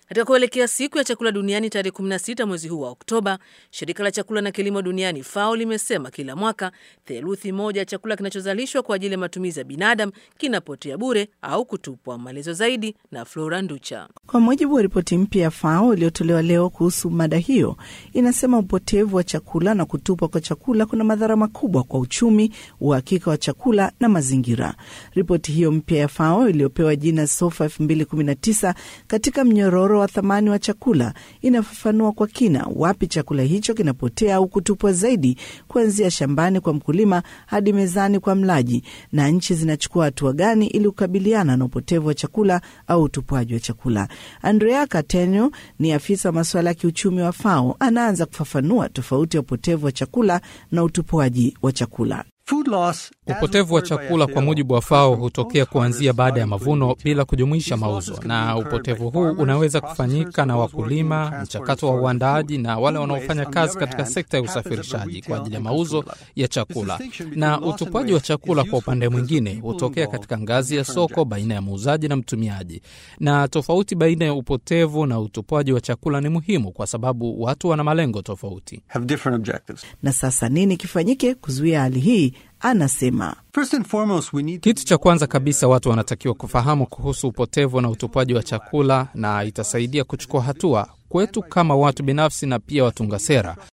Katika kuelekea siku ya chakula duniani tarehe 16 mwezi huu wa Oktoba, shirika la chakula na kilimo duniani FAO limesema kila mwaka theluthi moja ya chakula kinachozalishwa kwa ajili ya matumizi ya binadamu kinapotea bure au kutupwa. Maelezo zaidi na Flora Nducha. Kwa mujibu wa ripoti mpya ya FAO iliyotolewa leo kuhusu mada hiyo, inasema upotevu wa chakula na kutupwa kwa chakula kuna madhara makubwa kwa uchumi, uhakika wa chakula na mazingira. Ripoti hiyo mpya ya FAO iliyopewa jina SOFA 2019 katika mnyororo wa thamani wa chakula inafafanua kwa kina wapi chakula hicho kinapotea au kutupwa zaidi, kuanzia shambani kwa mkulima hadi mezani kwa mlaji, na nchi zinachukua hatua gani ili kukabiliana na upotevu wa chakula au utupwaji wa chakula. Andrea Catenio ni afisa wa masuala ya kiuchumi wa FAO, anaanza kufafanua tofauti ya upotevu wa chakula na utupwaji wa chakula. Upotevu wa chakula kwa mujibu wa FAO hutokea kuanzia baada ya mavuno bila kujumuisha mauzo, na upotevu huu unaweza kufanyika na wakulima, mchakato wa uandaaji na wale wanaofanya kazi katika sekta ya usafirishaji kwa ajili ya mauzo ya chakula. Na utupwaji wa chakula kwa upande mwingine hutokea katika ngazi ya soko baina ya muuzaji na mtumiaji. Na tofauti baina ya upotevu na utupwaji wa chakula ni muhimu kwa sababu watu wana malengo tofauti. Na sasa nini kifanyike kuzuia hali hii? Anasema kitu cha kwanza kabisa watu wanatakiwa kufahamu kuhusu upotevu na utupaji wa chakula, na itasaidia kuchukua hatua kwetu kama watu binafsi na pia watunga sera